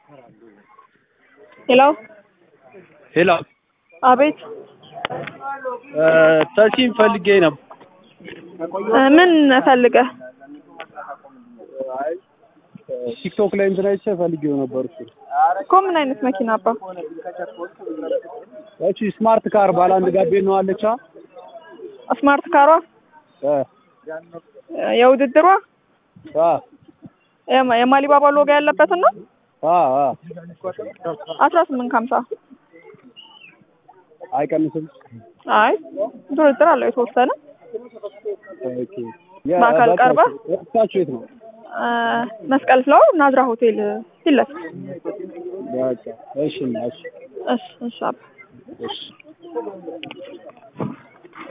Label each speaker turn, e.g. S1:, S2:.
S1: ሄሎ
S2: ሄሎ
S1: አቤት
S2: ተሲም ፈልጌ ነበር።
S1: ምን ፈልገህ?
S2: ቲክቶክ ላይ እንትን አይቼ ፈልጌው ነበር። እሱ
S1: እኮ ምን አይነት መኪና አባ?
S2: እቺ ስማርት ካር ባለ አንድ ጋቤ ነው አለቻ
S1: ስማርት ካሯ
S2: እ
S1: የውድድሯ
S2: አ
S1: የማ- የማሊባባ ሎጋ ያለበትን ነው
S2: አ አ
S1: አስራ ስምንት ከሀምሳ
S2: አይቀንስም።
S1: አይ ድርድር አለው የተወሰነ
S2: ኦኬ
S1: በአካል ቀርበህ?
S2: ወጣችሁ የት ነው?
S1: እ መስቀል ፍላወር ናዝራ ሆቴል ፊት ለፊት
S2: በቃ እሺ እሺ
S1: እሺ እሺ አባ
S2: እሺ